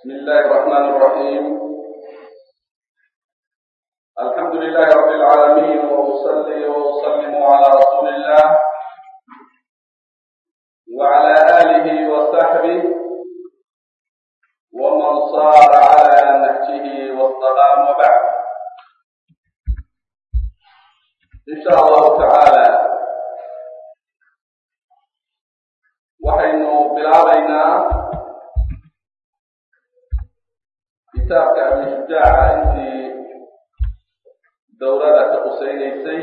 بسم الله الرحمن الرحيم الحمد لله رب العالمين وأصلي وأسلم على رسول الله وعلى آله وصحبه ومن صار على نهجه واستقام وبعد إن شاء الله تعالى waxaynu bilaabaynaa kitaabka abishujaaca intii dowlada ka qusaynaysay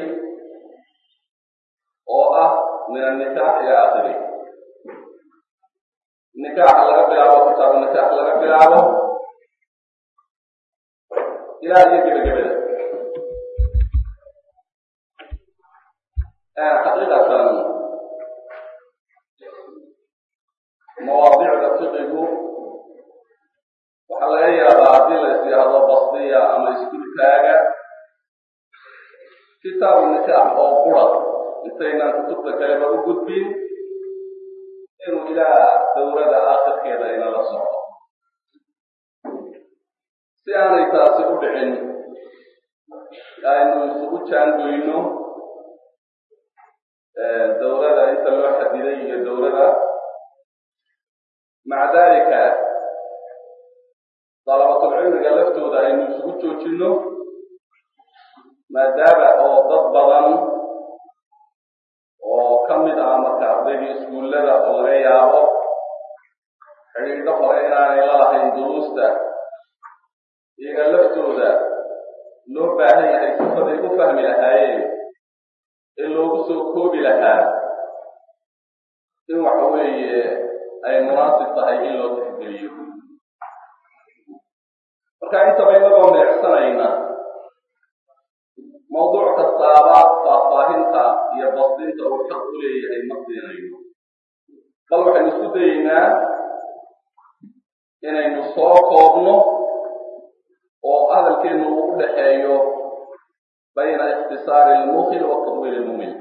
oo ah min annikaax ila akhiri nikaaxa laga bilaabo kitaabu nikaax laga bilaabo ilaa iyo gebagabada xaqiiqatan mawaadicda fiqigu waxaa laga yaabaa haddii la is yidhaahdo basdiya ama iskulkaaga kitaabu nikaax oo qura intaynaan kutubta kaleba u gudbin inuu ilaa dowlada aakhirkeeda inala socdo si aanay taasi u dhicin aynu isugu jaangoyno dowlada inta loo xadiday iyo dowlada maca dalika dalabatulcilmiga laftooda aynu isugu joojinno maadaama oo dad badan oo ka mid ah marka ardaydii iskuullada oo laga yaabo xidhiidho hore inaanay la lahayn duruusta iyaga laftooda loo baahan yahay sifaday u fahmi lahaayeen ee loogu soo koobi lahaa in waxa weeye ay munaasib tahay in loo tixgeliyo marka intaba inagoo meecsanayna mawduuc kastaaba faahfaahinta iyo basdinta uu xaq u leeyahay ma siinayno bal waxaynu isku dayeynaa inaynu soo koobno oo hadalkeennu uu u dhaxeeyo bayna ikhtisaari ilmuhil wa tadwiil ilmumil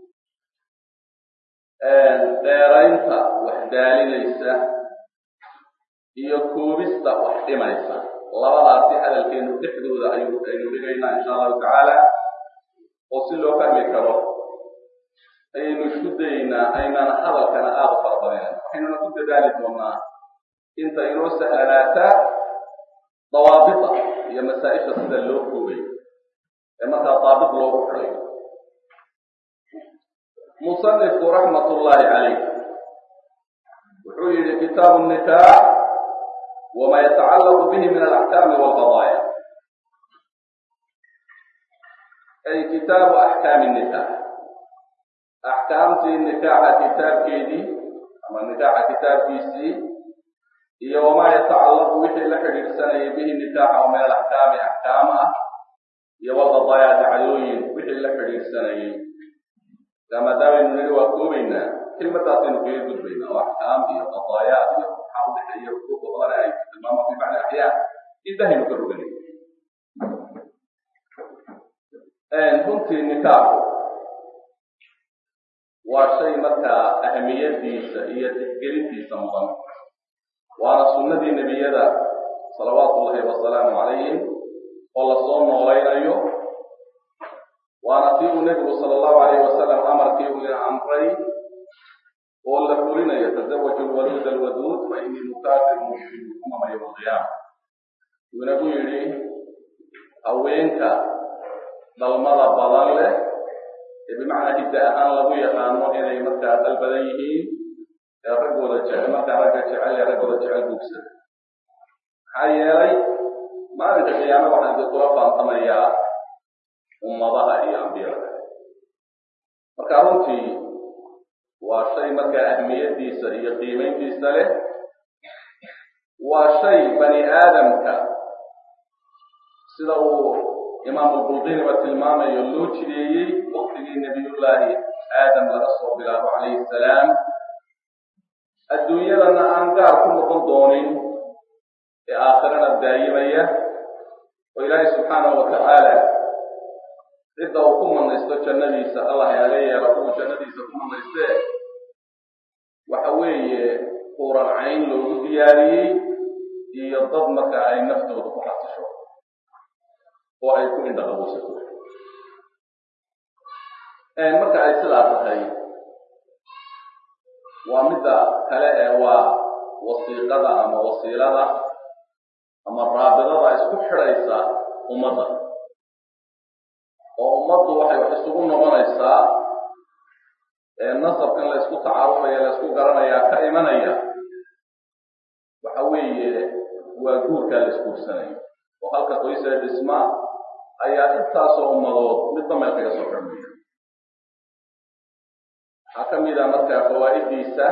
dheeraynta wax daalinaysa iyo koobista wax dhimaysa labadaasi hadalkeenu dhexdooda aynu aynu dhigaynaa insha allahu tacaala oo si loo fahmi karo ayaynu isku dayeynaa aynaan hadalkana aada u farabadinayn waxaynuna ku dadaali doonaa inta inoo sahlanaata dawaabita iyo masaa-isha sida loo koobay ee markaa daabit loogu xiday musanifku raxmat ullahi calayh wuxuu yihi kitaabu nikaax wama yatacallaqu bihi min alaxkaami walqadaaya ay kitaabu axkaami nikaax axkaamtii nikaaxa kitaabkeedii ama nikaaxa kitaabkiisii iyo wamaa yatacallaqu wixii la xidhiidhsanayay bihi nikaaxa oo min alaxkaami axkaam ah iyo walqadaaya dacdooyin wixii la xidhiidhsanayay maadaamanu niri waa koobaynaa kelmadaasaynu kaga gudbaynaa oo axkaam iyo qadaayaat iyo maxaa udhexeeya xuquuqa badan ay tilmaamo fi bacdi axyaa intahaynu ka roganay runtii nikaaxu waa shay markaa ahamiyadiisa iyo tixgelintiisa mudan waana sunnadii nebiyada salawaatu ullahi wasalaamu calayhim oo lasoo noolaynayo waana tii uu nebigu sala allahu alayh wasalam amarkii uu ina amray oo la fulinayo tasawaju lwaluud alwaduud fa inii mukaafiru muslimu umama yowma alqiyaama uu inagu yidhi haweenka dhalmada badan leh ee bimacnaa hidda ahaan lagu yaqaano inay markaa dal badan yihiin ee raggooda jecel markaa ragga jecel ee raggooda jecel buugsada maxaa yeelay maalinka qiyaame waxaan di kula faantamayaa ummadaha iyo ambiyada marka runtii waa shay markaa ahmiyadiisa iyo qiimayntiisa leh waa shay bani aadamka sida uu imaamu bulqiniba tilmaamayo loo jideeyey waktigii nebiyullaahi aadam laga soo bilaabo calayhi salaam adduunyadana aan gaar ku noqon doonin ee aakhirana daayimaya oo ilaahay subxaanahu wa tacaala cidda uu ku manaysto jannadiisa allah yaga yeelo kuwa jannadiisa ku manaystee waxa weeye quuran cayn loogu diyaariyey iyo dad marka ay naftooda ku xasisho oo ay ku indhaqabowsato marka ay sidaa tahay waa midda kale ee waa wasiiqada ama wasiilada ama raabidada isku xidhaysa ummadda oo ummaddu waxay wax isugu noqonaysaa nasabkan la ysku tacaarufaya la ysku garanayaa ka imanaya waxa weeye waa guurkaa la isguursanayo oo halka qoysee dhisma ayaa intaasoo ummadood midba meel kaga soo xirmaya waxaa ka mid a marka fawaa'idiisa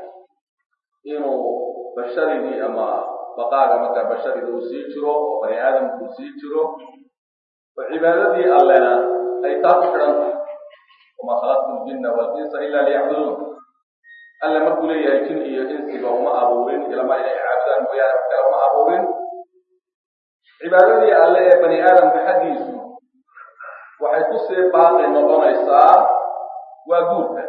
inuu basharigii ama baqaaga markaa bashariga uu sii jiro oo bani aadamku uu sii jiro oo cibaadadii allena ay taa ku xidhan tahay wama khalaqtu ljinna walinsa ila liyacbuduun alle markuu leeyahay jin iyo insiba uma abuurin ilama inay caabudaan mooyaane wax kale uma abuurin cibaadadii alle ee bani aadamka xaggiisu waxay ku sii baaqi noqonaysaa waa guurka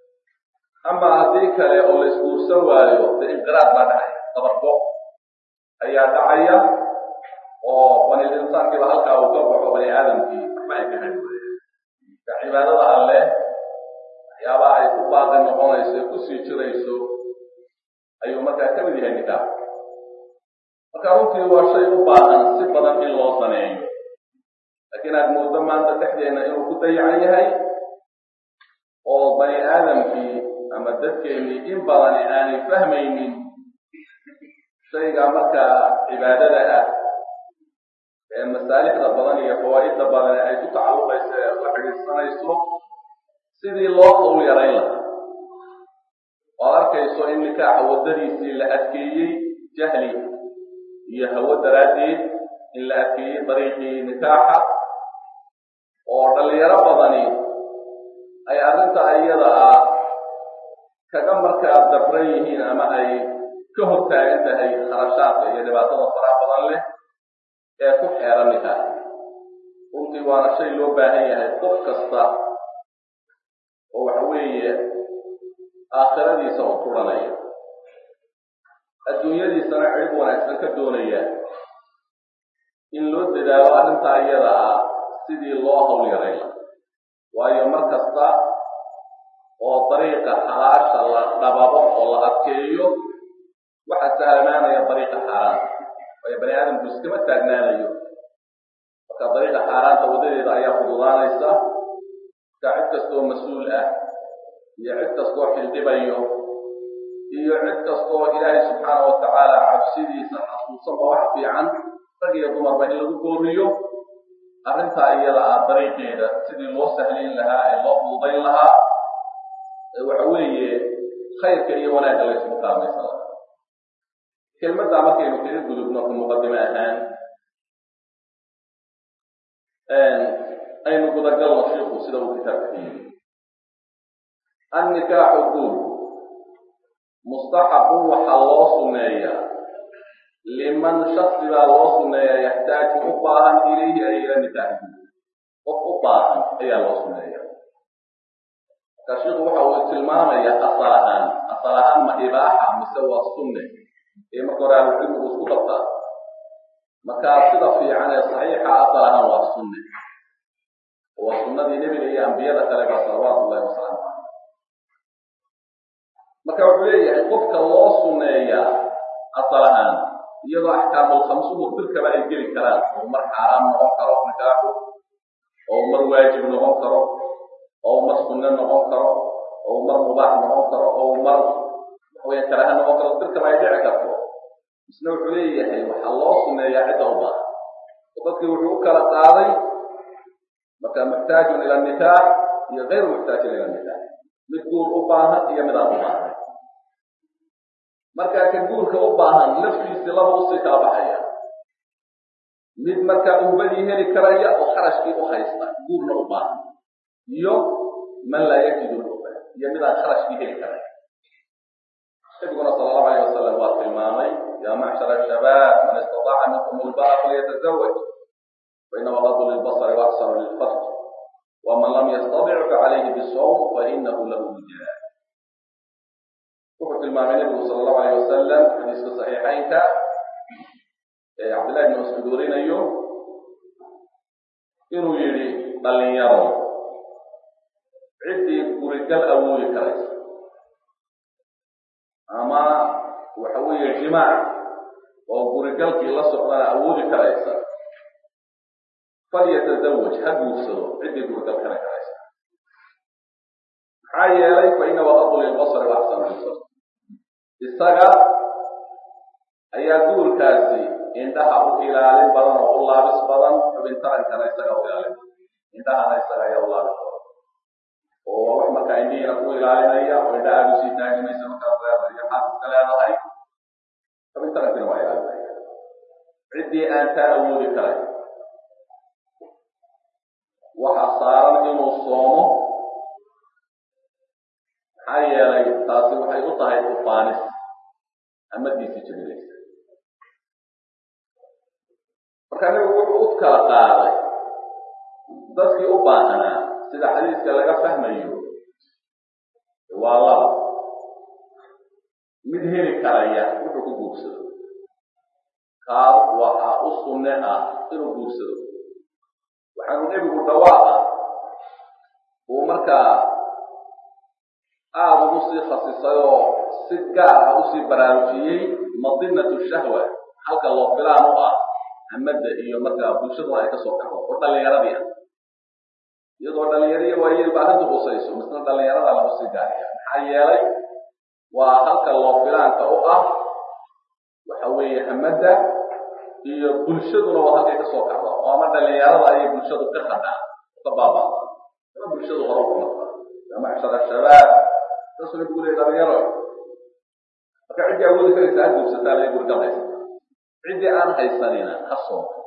ama haddii kale oo la isguursan waayo dee inqiraad baa dhacaya dabargo ayaa dhacaya oo banil insaankiiba halkaa uu ka baxo bani aadamkii waxba ay ka hadi ka cibaadada alleh waxyaabaha ay ku baaqi noqonayso ee kusii jirayso ayuu markaa ka mid yahay nikaax marka runtii waa shay u baahan si badan in loo saneeyo laakiin aad mooddo maanta dhexdeena inuu ku dayacan yahay oo bani aadamkii ama dadkeennii in badani aanay fahmaynin shayga markaa cibaadada ah ee masaalixda badan iyo fawaa'idda badan ay ku tacalluqayso ee la xidhiidsanayso sidii loo hawl yarayn lahaa oad arkayso in nikaaxa waddadiisii la adkeeyey jahli iyo hawo daraaddeed in la adkeeyey dariiqii nikaaxa oo dhallinyaro badani ay arrinta iyada ah kaga markaa dabran yihiin ama ay ka hortaagan tahay kharashaadka iyo dhibaatada faraha badan leh ee ku xeeran nikaax runtii waana shay loo baahan yahay qof kasta oo waxa weeye aakhiradiisa u turanaya adduunyadiisana cirib wanaagsan ka doonaya in loo dadaalo arrintaa iyada ah sidii loo hawl yaray waayo mar kasta oo dariiqa xalaasha la dhababo oo la adkeeyo waxaa sahlanaanaya dariiqa xaaraanta waayo bani aadamku iskama taagnaanayo marka dariiqa xaaraanta wadadeeda ayaa fududaanaysa marka cid kastoo mas-uul ah iyo cid kastoo xildhibayo iyo cid kastoo ilaahay subxaana wa tacaala cabsidiisa xasuusanba wax fiican rag iyo dumarba in lagu gooriyo arrintaa iyada ah dariiqeeda sidii loo sahlayn lahaa ee loo fududayn lahaa waxa weeye khayrka iyo wanaagga la ysku kaalmaysan lahaa kelmaddaa markaynu kaga gudubno ku muqadime ahaan aynu gudagalno shiiku sida uu kitaabka ka yimi annikaaxu guur mustaxabun waxaa loo sunneeyaa liman shaksi baa loo sunneeyaa yaxtaaju u baahan ilayhi ay ila nikaaxi qof u baahan ayaa loo sunneeya marka shiiku waxa uu tilmaamaya asal ahaan asal ahaan ma ibaaxa mise waa sunne ee marka hore ahlucilmigu isku qabtaa markaa sida fiican ee saxiixa asal ahaan waa sunne waa sunnadii nebiga iyo ambiyada kale ba salawaatu ullahi wasalaamu caleyh marka wuxuu leeyahay qofka loo sunneeyaa asal ahaan iyadoo axkaamul khamsuhu dirkaba ay geli karaan oo mar xaaraam noqon karo nikaaxu oo mar waajib noqon karo oo mar sunne noqon karo oo mar mubaax noqon karo oo mar waxaweye karaha noqon karo dirkaba ay dhici karto isna wuxuu leeyahay waxaa loo sunneeyaa cidda u baahan oo dadkii wuxuu u kala qaaday marka muxtaajun ila nikaax iyo gayru muxtaajin ila nikaax mid guur u baahan iyo mid aan u baahan markaa ka guurka u baahan laftiisii laba usii kala baxaya mid markaa uhbadii heli karaya oo kharashkii u haysta guurna u baahan iyo man laa yajidu lhuba iyo mid aan kharashkii heli karaya nabiguna sala allahu alayh wasalam waa tilmaamay yaa macshara shabaab man istataaca minkum ulba'a falyatazawaj fainama gadu lilbasari waaksaru lilfarj waman lam yastatic facalayhi bisawm fainahu lahu wijaa wuxuu tilmaamay nabigu sala allahu alayh wasalam xadiiska saxiixaynka ee cabdillahi ibn mascuud warinayo inuu yidhi dhalinyaro ciddii gurigal awoodi karaysa ama waxa weeye jimaac oo gurigalkii la socdana awoodi karaysa falyatazawaj ha guursado ciddii gurigal kale karaysa maxaa yeelay fa inahu aqu lilbasari wa axsanu lilbasar isaga ayaa guurkaasi indhaha u ilaalin badan oo u laabis badan xubin tarankana isaga u ilaalin indhahana isaga ayaa u laabis badan oo waa wax markaa indhihiina ku ilaalinaya oo indha aada usii taagimaysa markaad leedahay iyo maxaad iska leedahay xubin tarankina waa ilaalinaya ciddii aan taa awoodi karay waxaa saaran inuu soomo maxaa yeelay taasi waxay u tahay ufaanis amadiisii jebinaysa marka nabigu wuxuu u kala qaaday dadkii u baahanaa sida xadiiska laga fahmayo waa laba mid heli karaya wuxuu ku guursado kaas waxaa u sunne ah inuu guursado waxaanu nebigu dhawaaqa uu markaa aada ugu sii khasisay oo si gaar ah usii baraarujiyey madinatu shahwa halka loo filaan u ah hamada iyo markaa bulshaduna ay kasoo kaxdo oo dhalinyaradii ah iyadoo dhalinyariya waayelba arrintu husayso misna dhalinyarada lagu sii gaariya maxaa yeelay waa halka loo filaanka u ah waxa weeye hamada iyo bulshaduna waa halkay kasoo kaxdo oo ama dhalinyarada ayay bulshadu ka khadaan ka baabaa ama bulshadu hore ku marta ya macshara shabaab saasuu nabigu leey dhalinyaro marka ciddii awoodi karaysa ha guursataa laga gurgal haysata ciddii aan haysanina ha soonto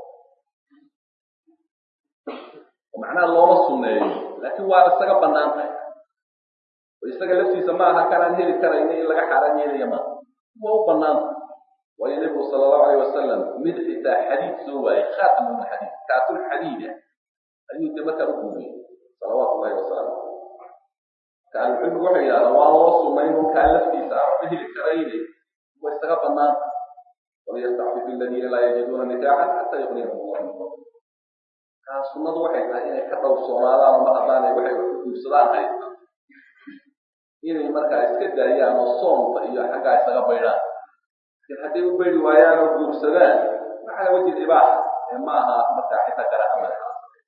oo macnaha looma sunneeyo laakiin waa isaga bannaan tahay oo isaga laftiisa ma aha kanaan heli karayna in laga xaaraan yeelaya ma waa u bannaan tahay waayo nebigu sala allahu alayh wasalam mid xitaa xadiid soo waayey khaatam min xadiid kaatul xadiida ayuu de markaa u guuriyey salawaatu ullahi wasalaamu ahlucilmigu waxay yidhahdaan waa loo sunayn kaa laftiisa aan waxba heli karayne waa isaga bannaan waliyastacfif aladiina laa yajiduuna nikaaxan xataa yuqniyahum allah min fadli kaa sunnadu waxay tahay inay ka dhowrsoonaadaan oo mar haddaanay waxay wax ku guursadaan haysta inay markaa iska daayaan oo soomka iyo xaggaa isaga baydhaan laakiin hadday u baydi waayaan oo guursadaan maxala wajhi ibaaxa ee ma aha markaa xitaa karaha madaxa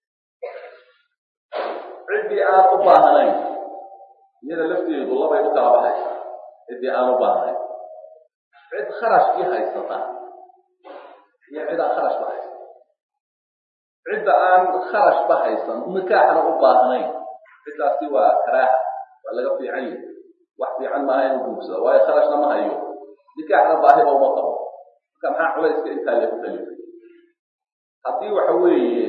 ciddii aan u baahnayn iyada lafteedu labay u kala baxaysaa ciddii aan u baahnayn cid kharashkii haysata iyo cid aan kharashba haysan cidda aan kharashba haysan nikaaxna u baahnayn ciddaasi waa karaaha waa laga fiican yahay wax fiican maaha inuu guursado waayo kharashna ma hayo nikaaxna baahiba uma qabo marka maxaa culayska intaa lagu kalifay haddii waxa weeye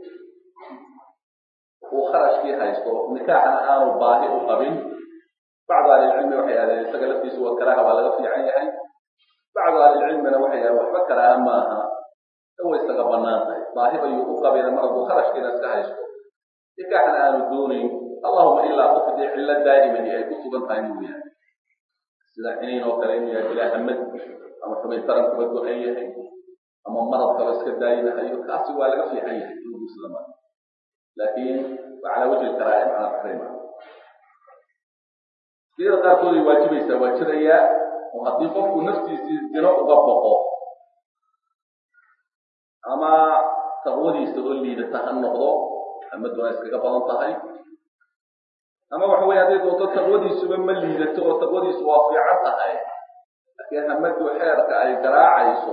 uu kharashkii haysto nikaaxna aanu baahi u qabin bacdu ahlilcilmi waxay ahdeen isaga laftiisu waa karaaha waa laga fiican yahay bacdu ahlilcilmina waxay ahdeen waxba karaaha maaha way isaga bannaan tahay baahi bayuu u qabina mar hadduu kharashkiina iska haysto nikaaxna aanu doonayn allahuma ilaa qof dee cillo daa'imani ay ku sugan tahay mooyaane sida ciniin oo kale inuu yahay ilaa hamad ama xubin taran kuba go-an yahay ama marad kalo iska daayinahayo kaasi waa laga fiican yahay inuu guursada maa laakiin waa calaa wajhi karaahi macnaa taxriima siyada qaarkooday waajibaysaa waa jirayaa oo haddii qofku naftiisii zino uga boqo ama taqwadiisa oo liidata ha noqdo hamaduna iskaga badan tahay ama waxa weye hadday doonto taqwadiisuba ma liidato oo taqwadiisu waa fiican tahay laakiin hamadu xeerka ay garaacayso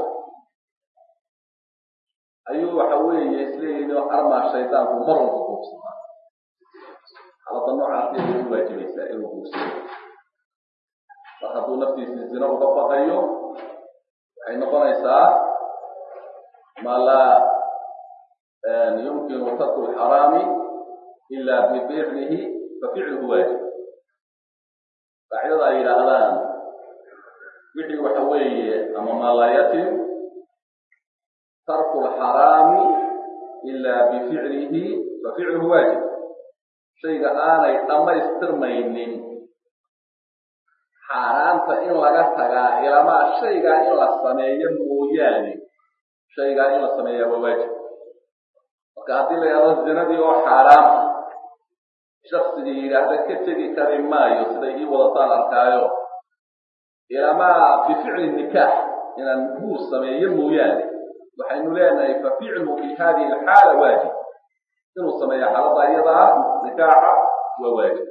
ayuu waxa weeye isleeyihin armaa shaydaanku mar walba guursadaa xaalada noocaasi ayay u waajibaysaa inuu guursado mar hadduu naftiisii zino uga baqayo waxay noqonaysaa ma laa yumkinu tarku lxaraami ila bificlihi faficluhu waajib qaacidada ay yidhaahdaan wixii waxa weeye ama maa laa yatim tarku lxaraami ila bificlihi faficluhu waajib shayga aanay dhammaystirmaynin xaaraanta in laga tagaa ilamaa shaygaa in la sameeyo mooyaane shaygaa in la sameeyaa waa waajib marka haddii la yidhahdo zinadii oo xaaraam ah shaksigii yidhaahda ka tegi kari maayo siday ii wadataan arkaayo ilamaa bificli nikaax inaan guur sameeyo mooyaane waxaynu leenahay fa ficlu fi hadihi alxaala waajib inuu sameeyo xaalada iyadaa nikaaxa waa waajib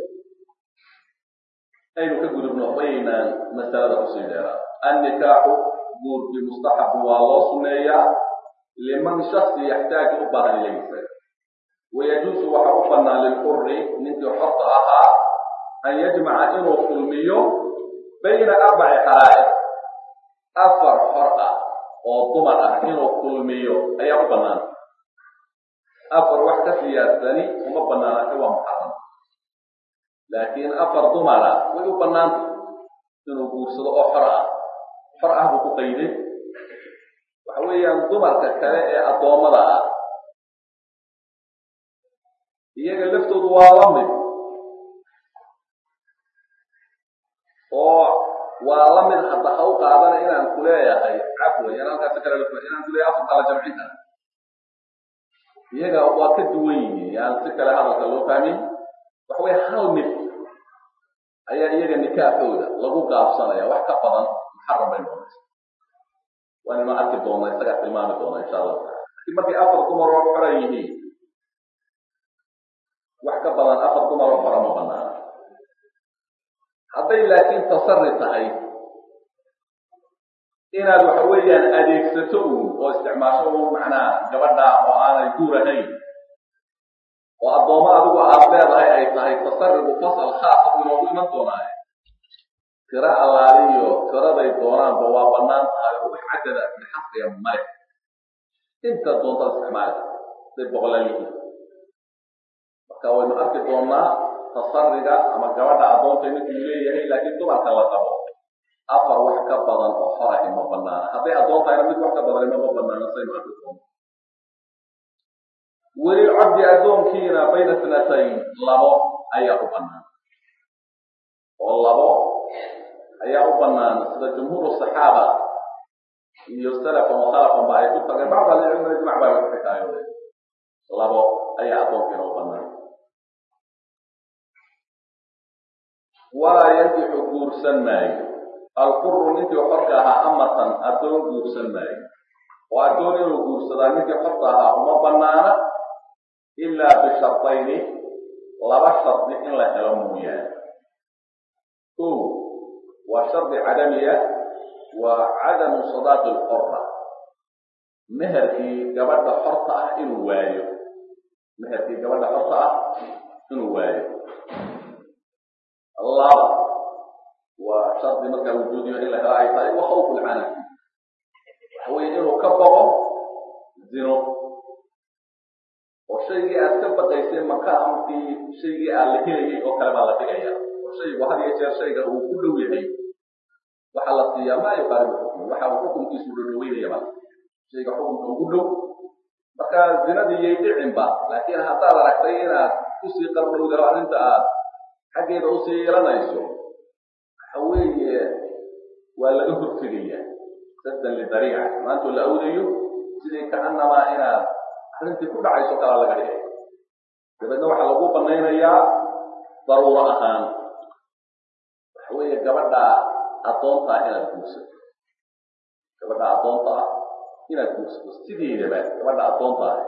aynu ka gudubno baynaan masalada kusii dheeraa annikaaxu guurkii mustaxabu waa loo suneeyaa liman shaksi yaxtaaju u baahan ilaysa wayajuusu waxa u bannaan lilxuri ninkii xorta ahaa an yajmaca inuu kulmiyo bayna arbaci xaraa'ir afar xor ah oo dumar ah inuu kulmiyo ayaa u bannaan afar wax ka siyaadsani uma bannaanate waa muxaram laakiin afar dumara way u bannaanta inuu guursado oo xor ah xor ah buu ku qayday waxa weeyaan dumarka kale ee addoommada ah iyaga laftoodu waa la mid oo waa la mid hadda ha u qaadana inaan ku leeyahay cafwa yan halkaasi kale inaan ku leeyahay afar kala jamcin kara iyaga waa ka duwan yihiin yaan si kale hadalka loo fahmin waxa weye hal mid ayaa iyaga nikaaxooda lagu gaabsanaya wax ka badan muxaram bay noqonaysa waanaynu arki doona isagaa tilmaami doona insha allahu taala lakiin markay afar dumar oo xora yihiin wax ka badan afar dumar oo xora ma banaana hadday laakiin tasari tahay inaad waxa weeyaan adeegsato uun oo isticmaasho uun macnaa gabadha oo aanay guur ahayn oo addoommo adigu aad leedahay ay tahay tasaribu fasal khaasa buu inoogu iman doonaaye tiro allaaliyo tiraday doonaanba waa bannaan tahay oo wax cadada bixasriya male inta doonta isticmaali day boqolaal yihiin marka waynu arki doonaa tasariga ama gabadha addoonta ninkuu leeyahay laakiin dumarka la qabo afar wax ka badan oo xorahi ma banaana hadday addoon tahayna mid wax ka badan mama banaana saynu arki doono weli cabdi addoonkiina bayna sanatayn labo ayaa u bannaan oo labo ayaa u bannaan sida jumhuur saxaaba iyo salafan wa khalafan ba ay ku tageen bacd ahlicilmi ijmac baa lagu xikaayoode labo ayaa addoonkiina u bannaan walaa yankixu guursan maayo alquru ninkii xorka ahaa amatan addoon guursan maayo oo addoon inuu guursadaa ninkii xorka ahaa uma banaana ilaa bishardayni laba shardi in la helo mooyaane o waa shardi cadamiya waa cadamu sadaaqi lxorra meherkii gabadha xorta ah inuu waayo meherkii gabadha xorta ah inuu waayo laba waa shardi markaa wujuudiyo in la helo ay tahay wa khawfu lcanaf waxa weye inuu ka boqo zino oo shaygii aad ka baqaysay maqaamkii shaygii aad la helayay oo kale baa la dhigaya oo shaygu had iyo jeer shayga uu ku dhow yahay waxaa la siiyaa maa yuqaaribu xukmu waxa uu xukunkiisu dhadhaweynaya ba shayga xukunka ugu dhow marka zinadii yay dhicinba laakiin haddaad aragtay inaad kusii qarbowdao arrinta aad xaggeeda usii yeelanayso waxa weeye waa laga hortegaya saddan lidariica maantoo la awdayo sidii kaanamaa inaad arrintii ku dhacayso kalaa laga dhigay dabeedna waxaa lagu banaynayaa daruuro ahaan waxa weeye gabadha addoonta ah inaad guursato gabadha addoonta ah inaad guursato sideedaba gabadha addoonta ah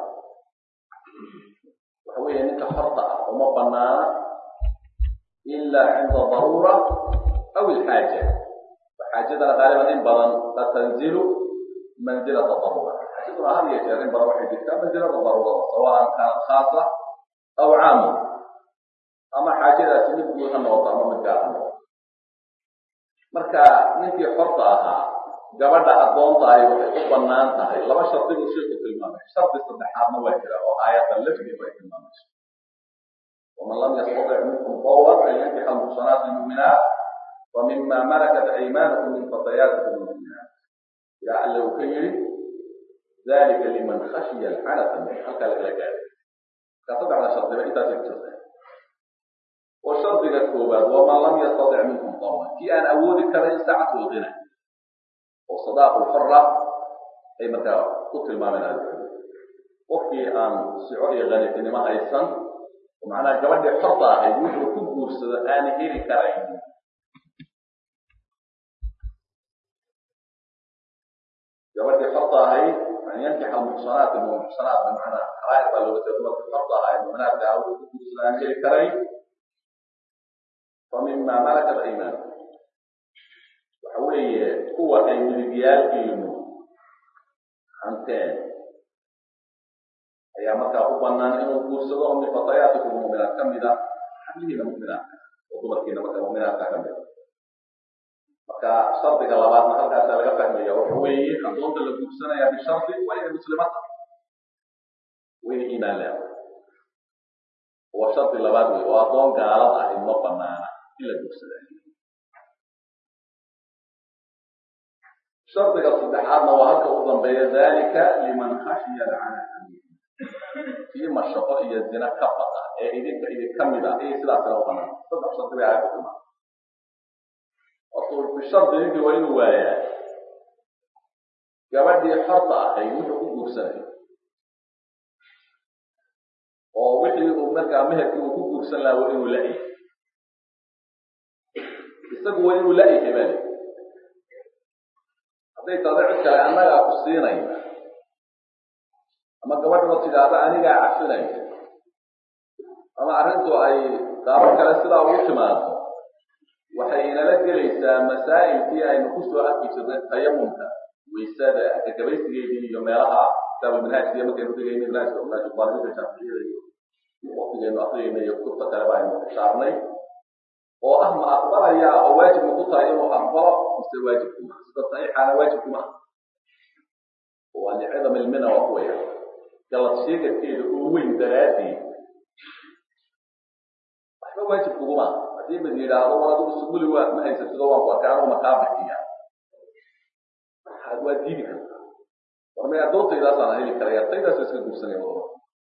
waxa weeye ninka xorta ah uma banaana ilaa cinda daruura aw ilxaaja xaajadana qaaliban in badan qad tanzilu manzilata daruura xaajaduna had iyo jeer in badan waxay jirtaa manzilada daruurada sawaan kaanat khaasa aw caama ama xaajadaasi mid guud ha noqoto ama mid gaar ha noqoto marka ninkii xorta ahaa gabadha addoonta ahi waxay u bannaan tahay laba shardi buu sheeku tilmaamay shardi saddexaadna waa jira oo aayadda lafdiga ay tilmaamayso waman lam yastatic minkum qawlan an yankixa almuxsanaati almu'minaat wa mima malakat aymanukum min fatayaatikum almu'minaat yaa alle uu ka yidhi dalika liman khashiya alxanata min halkaa lagala gaaray marka saddexda shardiba intaasay ku jirta oo shardiga koowaad waman lam yastadic minkum dawan kii aan awoodi karayn saacatu lghina oo sadaaqu lxora ay markaa ku tilmaameen ahlucilmi qofkii aan sico iyo qanifinimo haysan oo macnaha gabadhii xorta ahayd wuxuu ku guursado aan heli karayn gabadhii xorta ahayd an yankixa almuxsanaat almuxsanaat bimacnaa xaraa'ir baa looga jeeda dumarkii xorta ahayd mu'minaadka ah wuxuu ku guursado aan heli karayn fa mima malakat aymanukum waxa weeye kuwa ay midigyaalkiinu hanteen ayaa markaa u banaan inuu guursado oo min fatayaatikum mu'minaat ka mida xablihiina mu'minaadka oo dumarkiina marka mu'minaadka ka mida marka shardiga labaadna halkaasaa laga fahmaya waxa weeye addoonta la guursanaya bishardi waa inay muslimata wayna iimaan leedahay waa shardi labaad wey oo addoon gaalad ah ima banaana in la guursada shardiga saddexaadna waa halka u dambeeya dalika liman khashiya lcanata kii mashaqo iyo zina ka baqa ee idinka idin ka mid ah iyo sidaasina u banaan saddex shardi bay aayadda timaa wato bishardi ninkii waa inuu waayaa gabadhii xorta ahayd wuxuu ku guursanayo oo wixii uu markaa meherkii uu ku guursan lahaa waa inuu la-yahay isagu waa inuu la-yahay baa li hadday tahdo cid kale annagaa ku siinaya ama gabadhaba tidhaahda anigaa cafinaya ama arrintu ay qaabo kale sidaa ugu timaado waxay inala gelaysaa masaa'ilkii aynu kusoo arki jirnay tayamumka waysada gagabaysigeedii iyo meelaha kitaabulmanhaajkiiyo markaynu dhigayna manhaajka manhaajulbaarida shaaficiyada iyo waqtigaynu akriyayna iyo kutubta kale ba aynu ishaarnay oo ah ma aqbalaya oo waajib ma ku tahay inuu aqbalo mise waajib kuma sida saxiixaana waajib kuma waa licadam ilmina waa kuwaya galad sheegadkeeda uu weyn daraaddeed waxba waajib kuguma haddii mid yidhaahdo war adigu suguli waa ma haysatido waan ku arkaa anugu makaa bixiya waa diidi kartaa war may addoontaydaasaan heli karaya taydaas iska guursanaya wadaba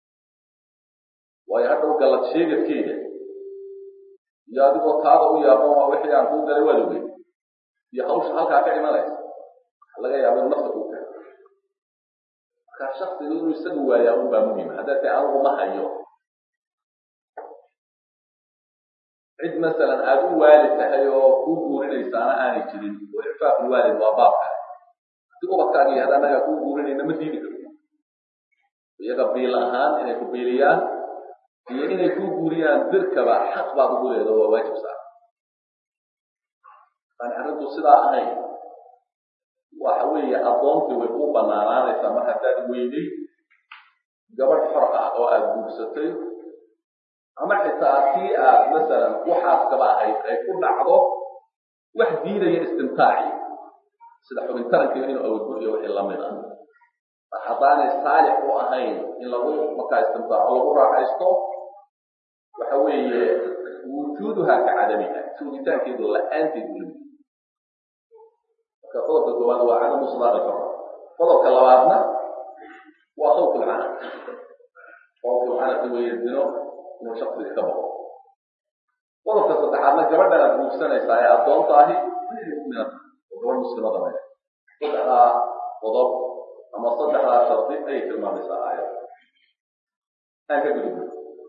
waayo hadhow galad sheegadkeeda iyo adigoo taada u yaaban waa wixii aan kuu galay waa logey iyo hawsha halkaa ka imanaysa waxa laga yaaba inu nafta kuu keeno marka shaksiga inuu isaga waayaa un baa muhima haddaa tay anigu ma hayo cid masalan aada u waalid tahay oo kuu guurinaysaana aanay jirin oo icfaaqul waalid waa baabka haddii ubadkaagii had annagaa kuu guurinayna ma diidi karto iyaga biil ahaan inay ku biiliyaan iyo inay kuu guuriyaan dirkaba xaq baad ugu leedo waa waajib saa aan arrintu sidaa ahayn waxa weeye addoontii way kuu banaanaanaysaa mar haddaad weyday gabadh xor ah oo aada guursatay ama xitaa tii aad masalan waxaaskaba ahayd ay ku dhacdo wax diidaya istimtaaci sida xubin tarankiiba inuu awoodbu iyo wixii lamid ah mar haddaanay saalix u ahayn in lagu markaa istimtaaco lagu raaxaysto waxa weeye wujuuduhaa ka cadamiha joogitaankeedu la-aanteed ulimi marka qodobka koowaad waa cadamu sadaaqi xora qodobka labaadna waa khawfu lcanaq khawfu lcanaqi weeye dino inuu shaksiga ka bao qodobka saddexaadna gabadhan aad guursanaysaa ee addoonta ahi muminad oo gabadh muslimada maya saddexdaa qodob ama saddexdaa shardi ayay tilmaamaysaa aayad aan ka gudubno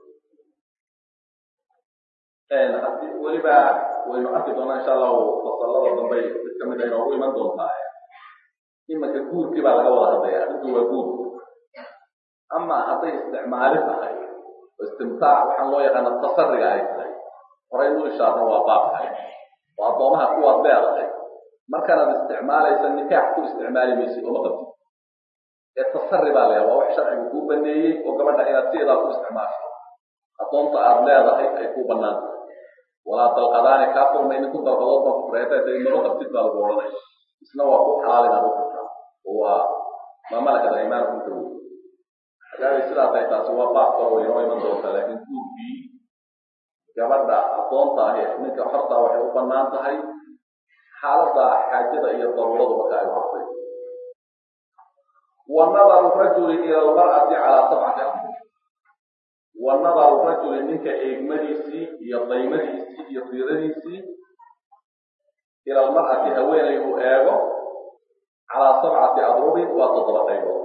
hadii weliba waynu arki doonaa insha allahu fasalada dambe mid kamid a inoogu iman doontaa imanka guurkii baa laga wada hadlaya arrinku waa guur ama hadday isticmaali tahay oo istimtaac waxaan loo yaqaana tasariga ay tahay horay nu ishaarno waa baab kale oo addoomaha kuwaad leedahay markanaad isticmaalaysa nikaax ku isticmaali maysid oo ma qabtid ee tasari baa leedaha waa wax sharcigu kuu baneeyey oo gabadha inaad sideedaa ku isticmaasho addoonta aad leedahay ay kuu banaan tahay walaa dalqadaani kaa furmaynin ku dalqadood baa kufureeta maba qabtid baa lagu odhanaya isna waa ku xalaal inaad u furtaa oo waa maamalakada imaankum ka wey hadaabay sidaa tahay taasi waa baab kalo way inoo iman doontaa laakiin guurkii gabadha addoonta ahi ninka xortaa waxay u banaan tahay xaaladda xaajada iyo daruuradu marka ay waxday wa nadaru rajuli ila almar'ati calaa sabcati amr wa nadaru rajuli ninka eegmadiisii iyo daymadiisii iyo fiiradiisii ila almar'ati haweenay uu eego calaa sabcati adrubin waa toddoba qaybood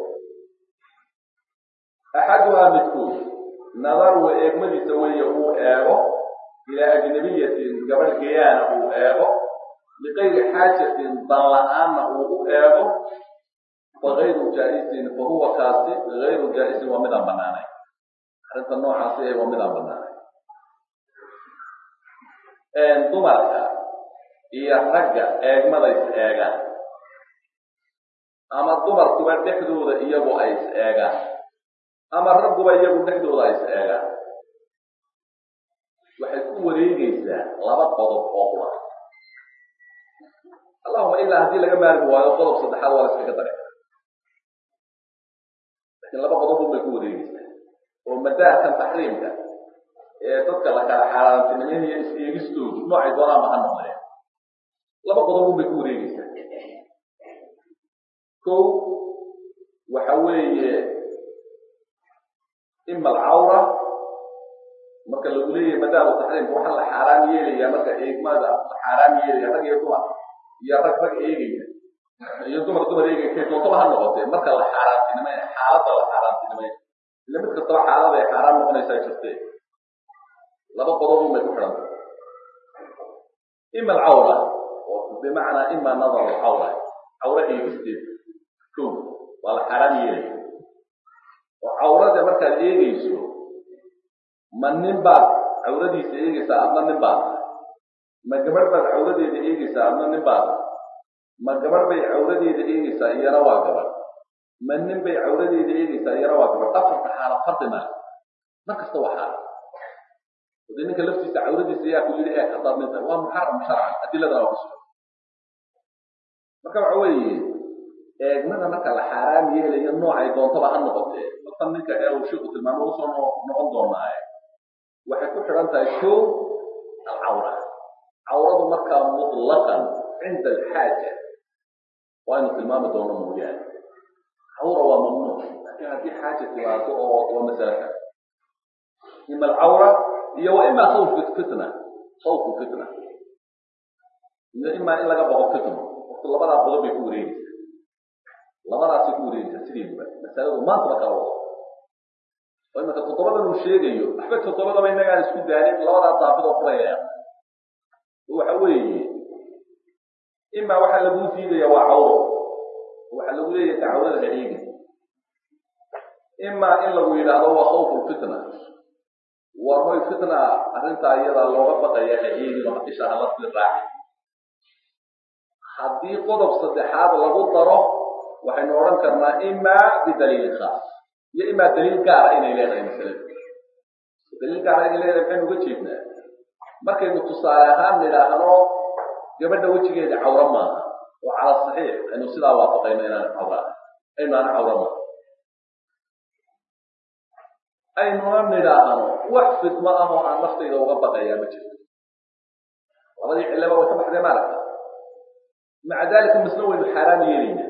axaduhaa midkood nadaru eegmadiisa weeye uu eego ilaa ajnabiyatin gabadh geyaana uu eego liqayri xaajatin dan la-aanna uu u eego fagayru jaa'isin fa huwa kaasi gayru jaa'isin waa midaan banaanay arrinta noocaasi ee waa midaan banaanay dumarka iyo ragga eegmada is eegaan ama dumarkuba dhexdooda iyagu ay is eegaan ama ragguba iyagu dhexdooda ay is eegaan waxay ku wareegaysaa laba qodob oo qura allahuma ilaa haddii laga maarmi waayo qodob saddexaad waa la iskaga dari lakin laba qodob un bay ku wareegaysaa oo madaarkan taxriimka ee dadka la kala xaaraantinimeynaya is eegistoodu noocay doonaanba ha noqdeen laba qodob un bay ku wareegaysaa kow waxa weeye ima alcawra marka lagu leeyahay madaaru taxriimka waxaa la xaaraam yeelaya marka eegmada la xaaraam yeelaya rag iyo dumar iyo rag rag eegaya iyo dumar dumar eegaya kay doontaba ha noqotee marka la xaaraantinimay xaaladda la xaaraantinimay ila mid kastaba xaalada ay xaaraan noqonaysaa jirtee laba qodob un bay ku xidhanta ima alcawra bimacnaa ima nadar alcawra cawra eegisteed ko waa la xaaraam yeelaya oo cawrada markaad eegayso ma nin baad cawradiisa eegaysaa adna nin baad ma gabadh baad cawradeeda eegaysaa adna nin baad ma gabadh bay cawradeeda eegaysaa iyana waa gabadh ma nin bay cawradeeda eegaysaa iyana waa gabadh afarta xaala fardi male mar kasta waa xaala ode ninka laftiisa cawradiisa ayaa ku yidhi eeg haddaad nin tahay waa muxaram sharcan adiladana waa kusugan marka waxa weeye eegmada marka la xaaraam yeelayo noocay doontaba ha noqotee markan ninka ee uu shiiku tilmaamo usoo noqon doonaaye waxay ku xidhan tahay kow alcawra cawradu markaa mutlaqan cinda alxaaja waa inu tilmaami doono mooyaane cawra waa mamnuuc laakiin haddii xaaja timaado oo waa masala kale ima alcawra iyo wa ima sawfu fitna sawfu fitna iyo imaa in laga boqo fitno waqti labadaa qodob bay ku wareegaysaa labadaasay ku wareegaysaa sideeduba masaladu maantaba kala wado oo imanka toddobadan uu sheegayo waxba toddobadaba inagaan isku daanin labadaa daafidoo furaya waxa weeye imaa waxaa laguu diidaya waa cawro waxaa lagu leeyahay cawrada ha eegi imaa in lagu yidhaahdo waa khawfu fitna war hoy fitna arrintaa iyadaa looga baqaya ha eegin oo isha hala sii raaci haddii qodob saddexaad lagu daro waxaynu odhan karnaa imaa bidaliilin khaas iyo imaa daliil gaara inay leedahay masalada daliil gaara inay leedahay maxaynu uga jeednaa markaynu tusaale ahaan nidhaahno gabadha wejigeeda cawro maaha oo cala saxiix aynu sidaa waafaqayno inaan cawra aynaana cawro maaha aynuna nidhaahno wax fidmo ah oo aan naftayda uga baqayaa ma jirto labadii cillaba way ka baxdee maaragta maca dalika misna waynu xaaraam yeelayna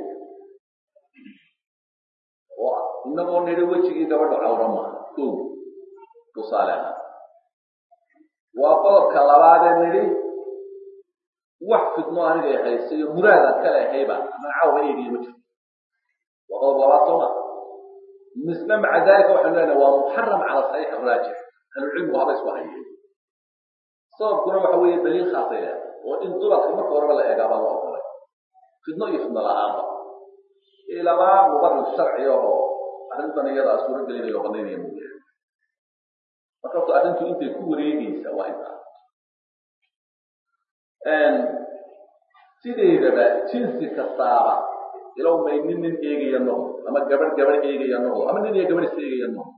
oo inagoo nidhi wejigii gabadha cawro maaha ko tusaale ahaan waa qodobka labaadee nidhi wax fidmo anigay haysa iyo muraadaan kale ahayba aman cawra eegiya ma jirto waa qodob labaad soo maa misna maca dalika waxaynu leenahay waa muxaram cala saxiix araajix ahlucilmigu haba isku hayeen sababkuna waxa weeye daliil khaasay leedahay oo in dumarka marka horeba la eegaabaa la oqolay fidno iyo fidno la-aanba ilamaa mubarir sharci oo arrintan iyada suuro gelinayo o banaynaya mooyaane marka horta arrintu intay ku wareegaysa waa intaa sideedaba jinsi kastaaba ilow may nin nin eegaya noqdo ama gabadh gabadh eegaya noqdo ama nin iyo gabadh is eegaya noqdo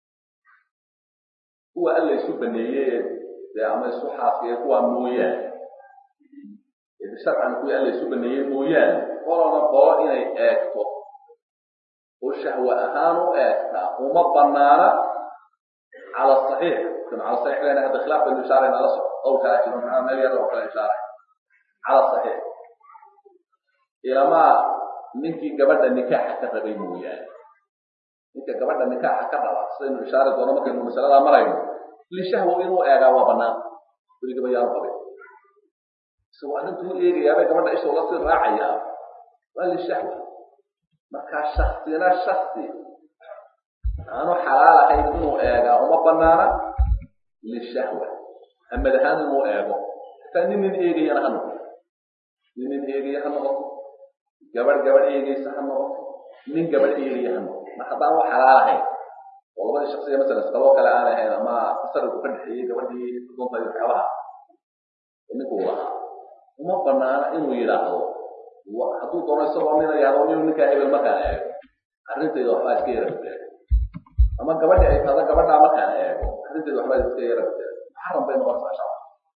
kuwa alla isu baneeye dee ama isu xaaskaya kuwaa mooyaane sharcan kuwii alla isu baneeyey mooyaane qolona qolo inay eegto oo shahwe ahaan u eegtaa uma banaana cala saxiix kan cala saxiix lena hadda khilaaf baynu ishaarayna la soco qowlkaa jiro maxaa meel yar oo kale ishaaray cala saxiix ilamaa ninkii gabadha nikaaxa ka rabay mooyaane ninka gabadha nikaaxa ka raba sidaynu ishaari doono markaynu masaladaa marayno lishahwa inuu eegaa waa banaan weligaba yaanu qabin isagoo arrintuu eegayaabay gabadha isha ula sii raacayaa waa lishahwa markaa shaksina shaksi aanu xalaal ahayn inuu eegaa uma banaana lishahwa hamad ahaan inuu eego hataa nin nin eegayana ha noqoto nin nin eegaya ha noqoto gabadh gabadh eegaysa ha noqoto nin gabadh eegaya ha noqoto mar haddaan u xalaal ahayn oo labadii shaksiga masalan iskaloo kale aan ahayn ama tasarrufku ka dhexeeyey gabadhii dunta iyo waxyaabaha ninkuu lahaa uma banaana inuu yidhaahdo hadduu doono isagoo nina yahdo nin ninkaa hebel markaan eego arrintayda waxbaa iska yara gudeed ama gabadhi ay tahdo gabadhaa markaan eego arrintayda waxbaa iska yara gudeed muxaram bay noqonaysaa shacab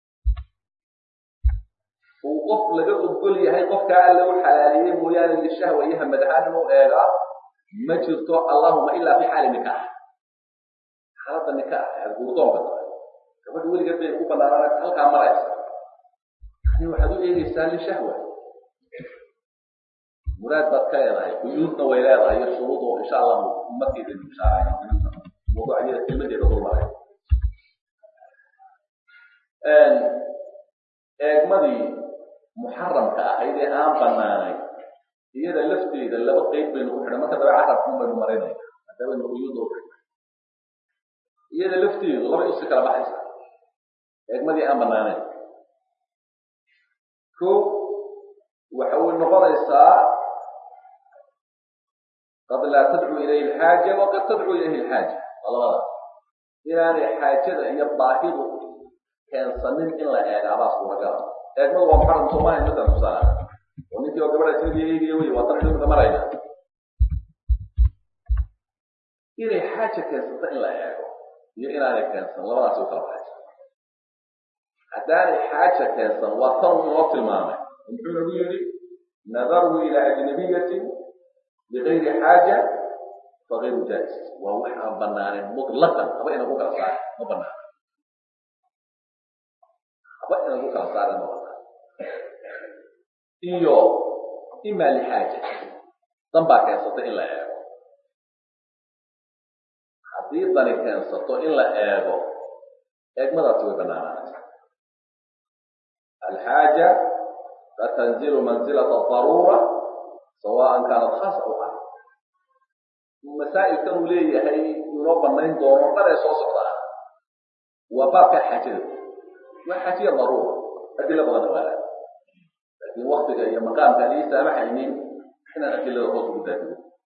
uu qof laga ogol yahay qofkaa alla u xalaaliyey mooyaane lishahwa iyo hamad ahaan inuu eegaa ma jirto allahuma ilaa fi xaali nikaax xaaladda nikaax ee guurdoonka tahay gabadha weligeed bay ku banaanaan halkaa maraysa yani waxaad u eegaysaa lishahwa muraad baad ka leedahay quyuudna way leedahay iyo shuruud oo insha allahu markeedaynu ishaarayno mawduucyada kelmadeeda dulmaray eegmadii muxaramka ahayd ee aan banaanayn iyada lafteeda laba qeyb baynu ku xidhan marka dabe carabkun baynu marinayna maadabaynu quyuudda u xidhnay iyada lafteedu labay usi kala baxaysaa eegmadii aan banaanayn ko waxa way noqonaysaa qad laa tadcu ilayhi alxaaja waqad tadcu ilayhi alxaaja waa labada inaanay xaajada iyo baahidu keensanin in la eegaabaa suuragala eegmadu waa muxaram soomaaliya masalan tusaale oo ninkii oo gabadha isagii eegaya wey waa tan dhimka marayna inay xaaja keensato in la eego iyo inaanay keensan labadaasi u kala baxaysa haddaanay xaaja keensan waa tan inoo tilmaamay muxuu nagu yidhi nadaruhu ila ajnabiyatin bigayri xaaja fagayru jaais waa wax aan banaanen mutlaqan haba inagu kala saara ma banaan haba inagu kala saara ma banaan iyo ima lixaaja dan baa keensata in la eego haddii dani keensato in la eego eegmadaasi way banaanaanaysa alxaaja fatanzilu manzilata daruura sawaan kaanat khaasa aw caam masaa'ilkan uu leeyahay inoo banayn doono dhan ee soo socdaa waa baabka xaajada waa xaajiya daruura adila badan waala laakiin waktiga iyo maqaamka aan ii saamaxaynin inaan adilada hoos ugu daadiyo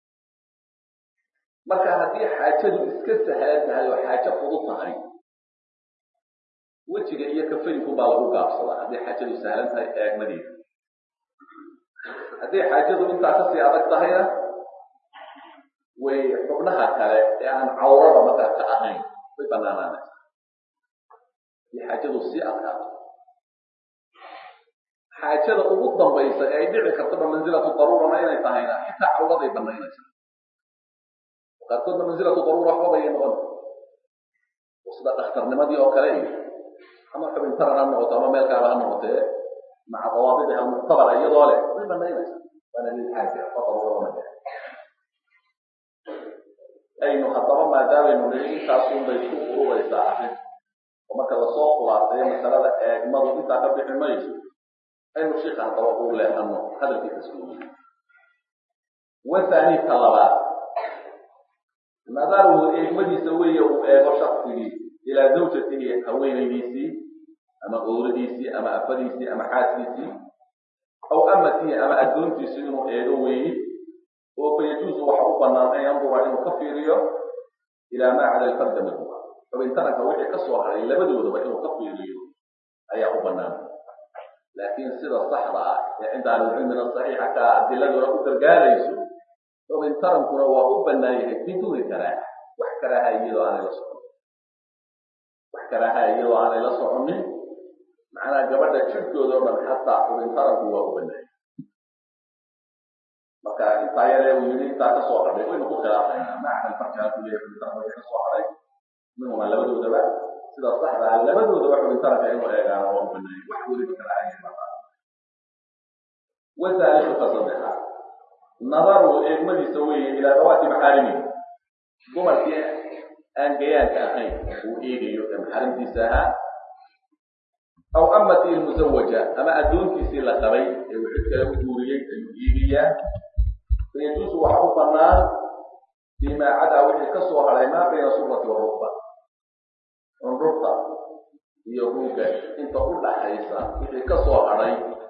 marka haddii xaajadu iska sahlan tahay oo xaajo fudud tahay wejiga iyo kafayinku baa lagu gaabsadaa haddii xaajadu sahlan tahay eegmadeeda haddii xaajadu intaa kasii adag tahayna way xubnaha kale ee aan cawrada markaa ka ahayn way banaanaanaysa haddii xaajadu sii adkaato xaajada ugu dambaysa ee ay dhici kartaba mansilatu daruurana inay tahayna xitaa cawraday banaynaysa qaarkoodna mansilatu daruura waxba bayay noqon sida dhakhtarnimadii oo kale iyo ama xubintaran ha noqoto ama meel kaaba ha noqotee maca dawaabidiha muctabara iyadoo leh way banaynaysa waana lilxaaja fadaruurama aynu haddaba maadaamaynu niri intaasun bay ku ururaysaa arrin oo marka lasoo khulaasayo masalada eegmadu intaa ka bixi mayso aynu shiika haddaba uu leexano hadalkiisa suugiy wathani ka labaad nadaruhu eegmadiisa weeye uu eego shaksigii ilaa zawjatihi haweenaydiisii ama owradiisii ama afadiisii ama xaaskiisii aw amatihi ama addoontiisii inuu eego weeye oo fayajuusu waxa u banaan an yandura inuu ka fiiriyo ilaa maa cada alfarda minhuma xubintaranka wixii ka soo haray labadoodaba inuu ka fiiriyo ayaa u banaan laakiin sida saxda ah ee cinda ahlilcilmina saxiixa ka adiladuna u gargaarayso xubintarankuna waa u banaan yahay biduuni karaaha wax karaaha iyadoo aanay la socon wax karaaha iyadoo aanay la soconin macnaha gabadha jirkooda o dhan xataa xubintaranku waa u banaan marka intaa yaree uu yidhi intaa ka soo hadhay waynu ku khilaafayna macna farjaha ku leeyahay xubintaranka wixii ka soo hadhay minhuma labadoodaba sida saxda ah labadoodaba xubintaranka inuu eegaana waa u banaan wax weliba karaaha baa wasaalisu ka saddexaad nadaru eegmadiisa weeye ilaa dawaati maxaarimihi dumarkii aan gayaanka ahayn uu eegayo ee maxarimtiisa ahaa aw amatii lmusawaja ama addoontiisii la qabay ee uu cid kale u guuriyey ayuu eegayaa fayajuusu waxa u banaan fimaa cadaa wixii ka soo hadhay maa bayna surati warukba cundhurta iyo ruuga inta u dhaxaysa wixii ka soo hadhay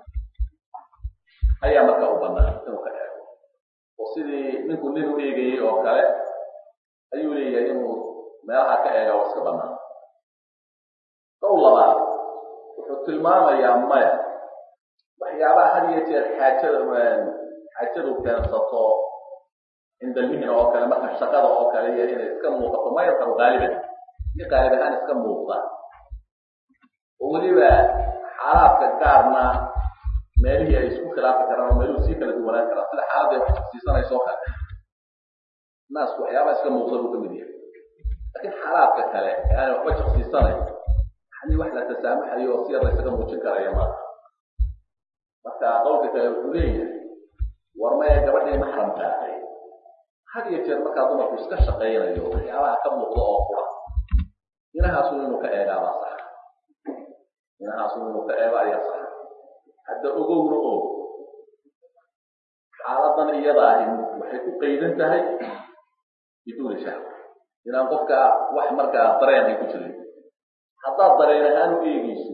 ayaa marka u banaan inuu ka eego oo sidii ninku nin u eegayey oo kale ayuu leeyahay inuu meelaha ka eega oo iska banaan dow labaad wuxuu tilmaamayaa maya waxyaabaha had iyo jeer xaajada xaajadu keensato cinda almihna oo kale marka shaqada oo kale iyo inay iska muuqato ma yarkaru qaaliban si qaalib ahaan iska muuqda oo weliba xaalaadka gaarna meelihii ay isku khilaafi karaan oo meeluhu sii kala duwanaan karaan sida xaaladday wax siisanayso o kale naasku waxyaabaha iska muuqda buu ka mid yahay laakiin xaalaadka kale ee aanay waxba jaqsiisanayn yani wax la tasaamaxayo oo si yar la ysaga muujin karaya maaha marka qowlka kale wuxuu leeyahay war maya gabadhii maxramka ahay had iyo jeer markaa dumarku iska shaqaynayo waxyaabaha ka muuqda oo qura inahaasun inuu ka eegaabaa sax inahaasun inuu ka eego ayaa sax hadda ogowna og xaaladan iyada ahi waxay ku qaydan tahay biduuni shahwa inaan qofka wax markaa dareen ay ku jirin haddaad dareen ahaan u eegeyso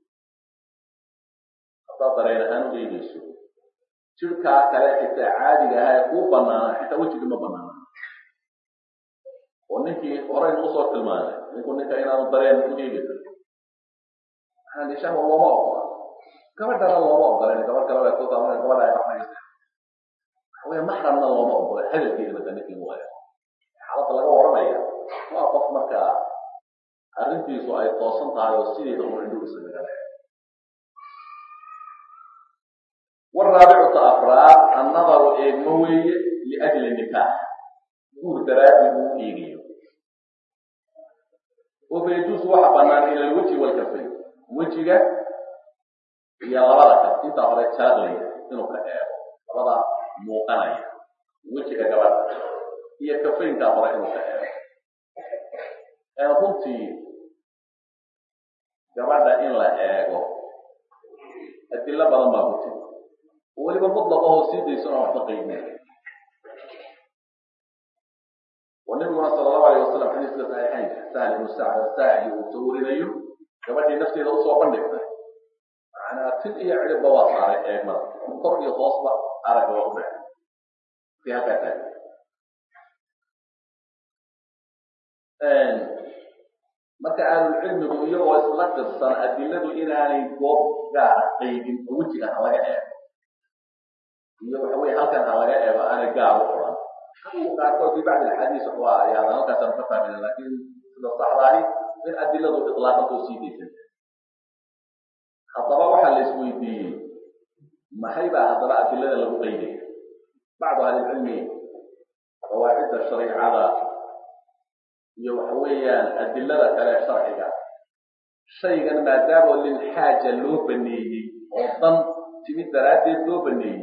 haddaad dareen ahaan u eegeyso jirkaa kale xitaa caadiga aha ee kuu banaana xitaa wejigi ma banaana oo ninkii horeynu usoo tilmaanay ninku ninka inaanu dareen u eegi karin maxaa shahwa looma ogola gabadhana looma ogolen gabadh kale way ku taban gabadha ay baxmaysa waxaweye maxramna looma ogola hadalkeeda marka ninkii waayo xaaladda laga waranaya waa qof markaa arrintiisu ay toosan tahay oo sideeda un indhu isaga gale waraabicuta afraad annadaru eegmo weeye liajli nikaax guur daraaddi uu eegayo oo fayajuusu waxa banaan ila alweji walkafay wejiga iyo labada kaf intaa hore jaadlaya inuu ka eego labada muuqanaya wejiga gabadha iyo kafayntaa hore inuu ka eego runtii gabadha in la eego adilo badan baa ku tiri oo weliba mutlaqahoo sii daysano waxba qaydnay oo nabiguna sala allahu alayh wasalam xadiiska saxiixaynka sahl ibnu sacd asaacidi uu soo warinayo gabadhii nafteeda usoo bandhigtay macnaa tin iyo cidhibba waa saaray eegmada kor iyo hoosba aragga waa u dhex si halkaa taag marka ahlulcilmigu iyagoo isla qirsan adiladu inaanay goob gaara qaydin oo wejiga ha laga eego iyo waxa weye halkan ha laga eego aanay gaar u qoran adigu qaarkood fi bacdi alxadiis waa ayaada halkaasaan ka fahmayna laakiin sida saxdaahi in adiladu itlaaqantoo sii daysan haddaba waxaa la isweydiiyey maxay baa haddaba adilada lagu qaydaya bacdu ahlilcilmi qawaacidda shariicada iyo waxa weeyaan adilada kale sharciga shaygan maadaama lilxaaja loo baneeyey oo dan timid daraaddeed loo baneeyey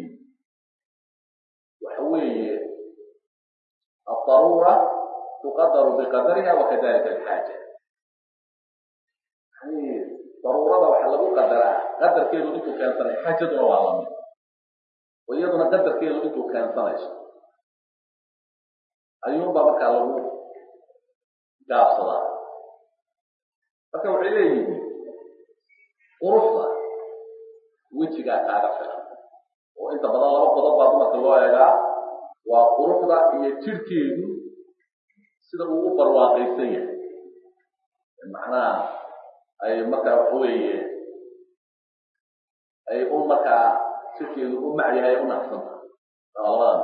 waxa weeye aldaruura tuqadaru biqadariha wakadalika alxaaja yani daruurada waxaa lagu qadaraa qadarkeedu intuu keensanay xaajaduna waa lamid oo iyaduna qadarkeedu intuu keensanayso ayuunbaa markaa lagu gaabsadaa marka waxay leeyihiin quruxda wejigaa kaaga filan oo inta badan laba qodob baa dumarka loo eegaa waa quruxda iyo jirhkeedu sida uu u barwaaqaysan yahay macnaha ay markaa waxa weeye ay u markaa jirhkeedu u macyahay u naqsanta labadan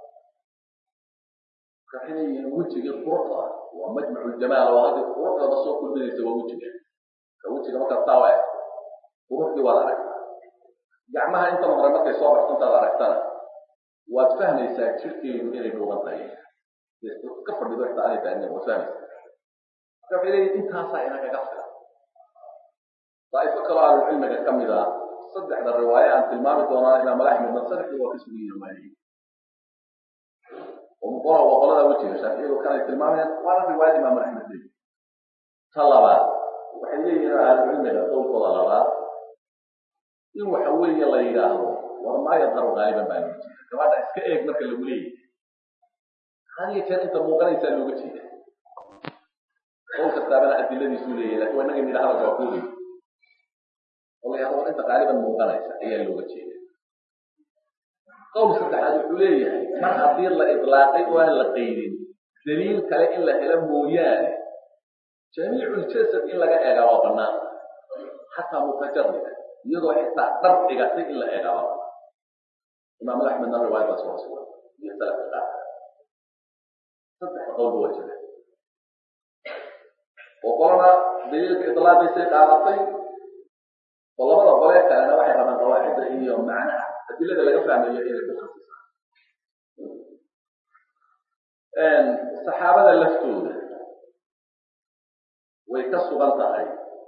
waxay leeyihiin wejigii quruxda waa majmacu ljamaal oo hadii quruxdaba soo kulminaysa waa wejiga ka wejiga markaa taa eeg quruxdii waad aragtaa gacmaha inta hore markay soo baxsantaad aragtana waad fahmaysaa jirkeedu inay dhuuban tahay ka fadhido xitaa aanay taagnin waad fahmaysaa marka waxay leeyihin intaasaa inagaga filan daa'ifo kaloo ahlucilmiga ka mid a saddexda riwaaye aan tilmaami doonaa imaam axmedna saddexdii waa ka sugan yihin waayey oo muqora waa qolada wejiga shaaficiyadu kanay tilmaamayaan waana riwaayad imaam axmed leeyi ta labaad waxay leeyihiin ahlucilmiga qowlkooda labaad in waxa weeye la yidhaahdo war maa yadharu gaaliban baa looga jeeda gabadha iska eeg marka lagu leeyahay hadiyo jeer inta muuqanaysaa looga jeeda qowl kastaabana adiladiisuu leeyahay lakin waa inaga nidha hadalka waa kuulay oo la yahdo war inta gaaliban muuqanaysa ayaa looga jeeda qowl saddexaad wuxuu leeyahay mar haddii la idlaaqay oo aan la qaydin daliil kale in la helo mooyaane jamiiculjasad in laga eegaa waa banaan xataa mutajarida iyadoo xitaa dhar dhigatay in la eegaa waa banaan imaamad axmedna riwaayadaas waa sugan iyo salafka qaar saddex qowlba waa jira oo qolana daliilka idlaaqiisay qaadatay oo labada qolee kalena waxay rabaan qawaacidda iyo macnaha adilada laga fahmayo inay ku khasisaan saxaabada laftooda way ka sugan tahay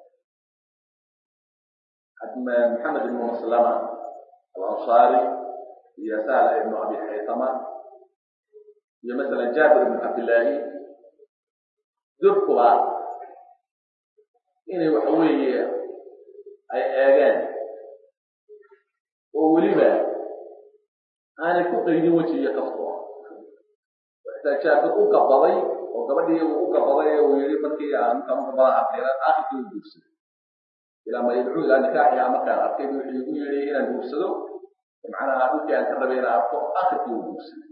maxamed ibnu maslama alansaari iyo sahla ibnu abi xaytama iyo masalan jaabir ibnu cabdillaahi durkuba inay waxa weeye ay eegeen oo weliba aanay ku qaydin weji iyo kafto xitaa jaabir u gabaday oo gabadhii uu u gabaday uu yihi markii aan intaan u gabadan arkay aakhirkii u guursaday ilaa ma yadcuu ilaa nikaaxiha markaan arkay wuxuu igu yidhi inaan guursado macnaha dhulkii aan ka rabay inaan arko aakhirkii uu guursaday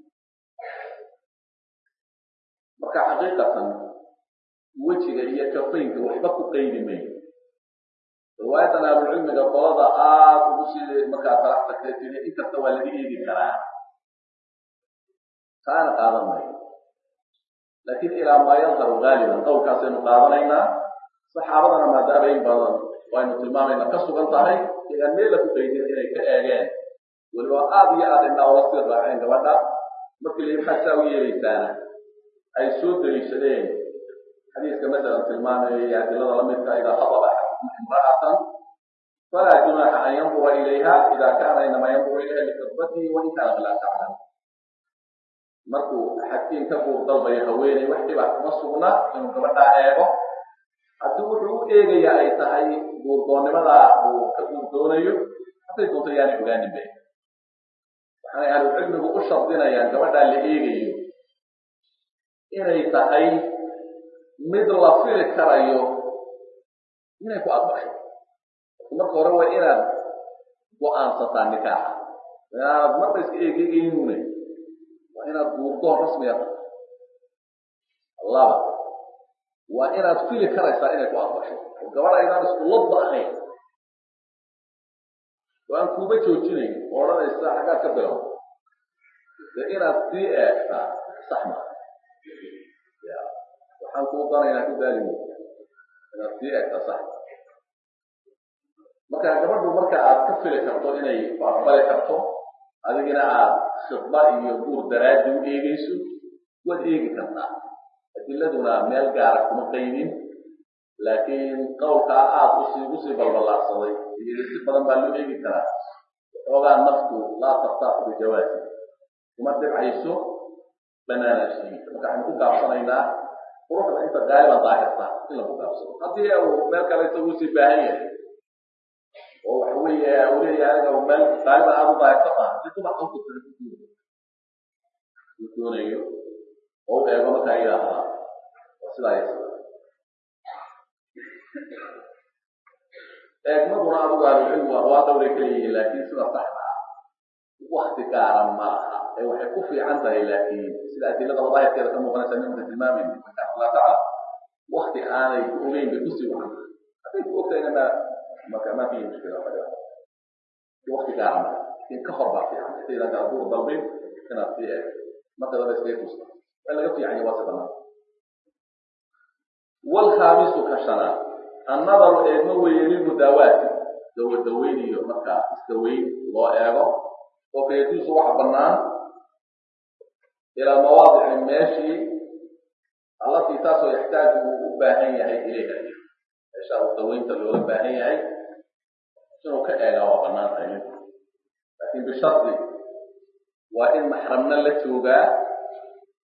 marka xaqiiqatan wejiga iyo kafaynka waxba ku qaydi mayo riwaayadan ahlucilmiga qolada aada ugu sii markaa talax tagtay tiri inkasta waa laga eegi karaa taana qaadan mayo laakiin ilaa maa yadharu gaaliban qowlkaasaynu qaadanaynaa saxaabadana maadaama in badan waynu tilmaamayna ka sugan tahay igaan meel la ku qaydin inay ka eegeen weliba aada iyo aada indhaa ola sii raaceen gabadha markii lai maxaad saa u yeelaysaana ay soo daliishadeen xadiiska masalan tilmaamaya iyo adilada lamidka idaa khadaba axadukum imra'atan falaa junaaxa an yandura ilayha ida kaana inama yanduru ilayha likadbatihi wain kaanat laa taclam markuu xadkiin ka buur dalbayo haweeney wax dhibac kuma sugna inuu gabadhaa eego haddii wuxuu u eegayaa ay tahay guurdoonnimadaa uu ka guurdoonayo hadday doonto yaanay ogaanin be waxaanay ahlucilmigu u shardinayaan gabadhaa la eegayo inay tahay mid la fili karayo inay ku aqbasho marka hore waa inaad go-aansataa nikaaxa inaanad marba iska eegeegeynune waa inaad guurdoon rasmiga tahay laba waa inaad fili karaysaa inay ku aqbasho oo gabadha aynaan isku ladba ahayn oo aan kuuba joojinayn oo odhanaysa xaggaad ka bilow dee inaad sii eegtaa sax maa ya waxaan kuu danaynaa ku daali mo inaad sii eegtaa sax marka gabadhu marka aad ka fili karto inay ku aqbali karto adigina aad khidba iyo guur daraadi u eegayso waad eegi kartaa adiladuna meel gaara kuma qaydin laakiin qowlkaa aada usii usii balballaarsaday iyo si badan baa loo eegi karaa waxoogaa naftu laa tartaaxu bijawaasi kuma dhibcayso banaanaashihiisa marka waxaynu ku gaabsanaynaa quruxda inta gaaliban daahirta in lagu gaabsado haddii uu meel kale isagu usii baahan yahay oo waxa weeye uu leeyahay aniga meel gaaliban aada u daahirta taha si dubac u kutara uu doonayo oo u eego markaa yidhaahdaa waa sidaa iyo sidaa eegmaduna adigu ahlucilmigu waa dawray keliyihiin laakiin sida saxda ah wakti gaaran ma aha ee waxay ku fiican tahay laakiin sida adilada wadaahirkeeda ka muuqanaysa nimanka tilmaamayna marka allah tacaala wakti aanay ku ogeyn bay kusii wacan tahay hadday ku ogtahayna ma maka ma fihi mushkila waxaga wakti gaaran ma laakiin ka hor baa fiican intaydan kala duur dalbin inaad sii eeg marka daba iskaga tusta waa laga fiican yahay waa si banaan walkhaamisu ka shanaad annadaru eegma weeye lilmudaawaati dawa-daweyn iyo markaa isdaweyn loo eego oo fayajuusu waxa bannaan ilaa mawaadici meeshii allatii taasoo yaxtaaju uu u baahan yahay ilayha meesha uu daweynta loola baahan yahay inuu ka eegaa waa bannaan tahay laakiin bishardi waa in maxramna la joogaa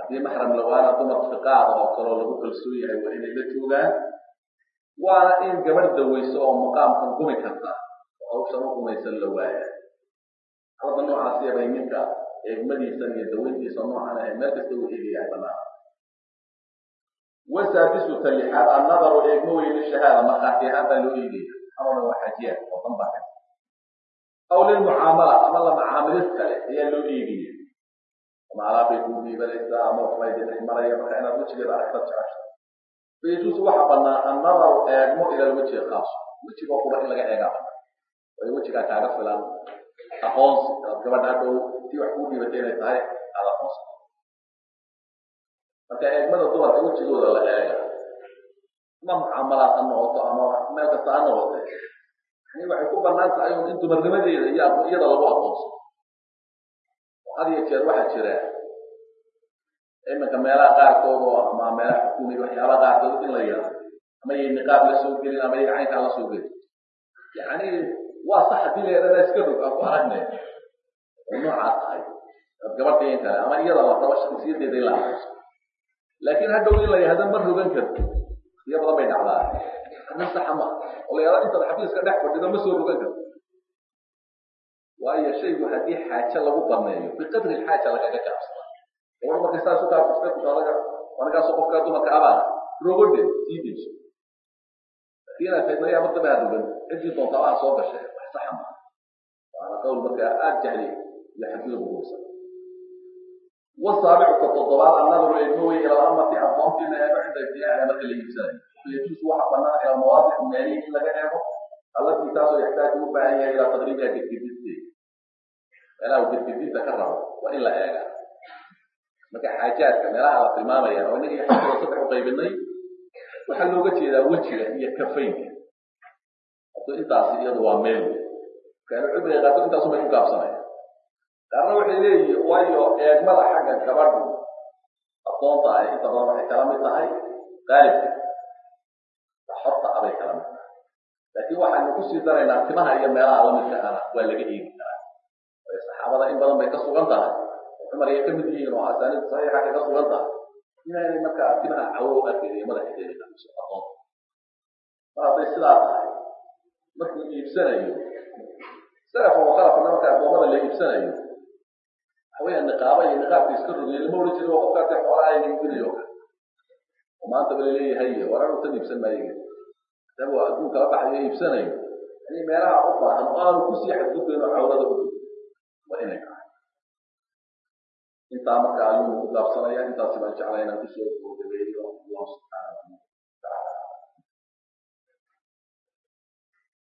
haddii maxram lawaana dumar fiqaada oo kaloo lagu kalsoon yahay waa inay la joogaan waana in gabadh daweyso oo maqaamkan gumi karta oo hawshan u gumaysan la waaya halada noocaasiya bay ninka eegmadiisan iyo daweyntiisa noocan ahay meel kasta uu eegayahay banaan wasaadisu talixaad annadaru eegma weyne shahaada markhaati ahaan baa loo eegaya amaba waa xajiyaan oo dan baa kan aw lilmucaamala ama la macaamilid kale ayaa loo eegaya ama alaabbay kuu dhiibanaysaa ama waxbay dhex maraya marka inaad wejigeeda aragta jecesha fayajuusu waxa banaa annadaru eegmo ila lwejiga khaaso wejigoo qura in laga eegaa banaa waayo wejigaa kaaga filan aqoonsi inaad gabadha hadhow tii wax kuu dhiibatay inay tahay aad aqoonsi marka eegmada dumarka wejigooda la eega ama mucaamalaad ha noqoto ama meel kasta ha noqote yani waxay ku banaan tahay un in dumarnimadeeda iyo iyada lagu aqoonso oo had iyo jeer waxaa jira iminka meelaha qaarkood oo ama meelaha xukuumiya waxyaabaha qaarkood in la yidhaahdo ama yay niqaab la soo gelin ama yay caynkaa la soo gelin yani waa sax haddii la yidhahda iska rog aan ku aragne oo noocaa tahay ad gabadhain kale ama iyada la rabo shaksiyadeeda in la aqoonso laakiin hadhow in la yidhahdo ma rogan karto iyo badan bay dhacdaa arrin saxa ma oo la yidhahdo intaad xafiiska dhex fadhido ma soo rogan karto waayo shaygu haddii xaaje lagu baneeyo biqadri lxaaja lagaga gaabsada gabadh markay saas u kaafista kusaadaga anigaaso qofka dumarka abaa rogodhe sii deyso laakiin inaad tahay mayaa martaba ha rogan ciddii doonta waa soo gashay wax saxa ma waana qawl markaa aada jahli iyo xadgudub uguursan wasaabicu ka toddobaad annadaru eegma wey ila amati addoontii la eego cinda ibtiyaaiha marka la iibsanayo fayajuusu waxa banaan ila mawaadic meelihi in laga eego allatii taasoo yaxtaaju u baahan yahay ilaa taqriibiha gedgedisteeda meelaha uu gedgedinta ka rabo waa in la eegaa marka xaajaadka meelaha la tilmaamaya oo inagii xajada saddex u qaybinay waxaa looga jeedaa wejiga iyo kafaynka hato intaasi iyadu waa meel kaanu cibriga qaarkood intaasu bay ku gaabsanaya qaarna waxay leeyihin waayo eegmada xagga gabadhu addoonta ah inta badan waxay kala mid tahay qaalibka xorta abay kala mid tahay laakiin waxaynu kusii daraynaa timaha iyo meelaha lamidka ana waa laga eegi karaa waayo saxaabada in badan bay ka sugan tahay oo cumar ay ka mid yihiin oo asaaniid saxiixa ay ka sugan tahay inaanay markaa timaha cawo arkayn iyo madaxeeda kamiso addoonta mar hadday sidaa tahay markuu iibsanayo salafa wa khalafana marka addoommada la iibsanayo waxaweya niqaaba iyo niqaabka iska rogeyo lama odhan jiri waa qofkaasi xoolaha ayna iibinayo oo maanta bala leeyahay waran utan iibsan maayo adaba adduun kala baxayo iibsanayo yani meelaha u baahan oo aanu kusii xadgudbayn oo cawrada u gudbo waa inay tahay intaa marka ayuu ku gaabsanaya intaasi baan jeclay inaan kusoo gabagabeeyo allah subxaana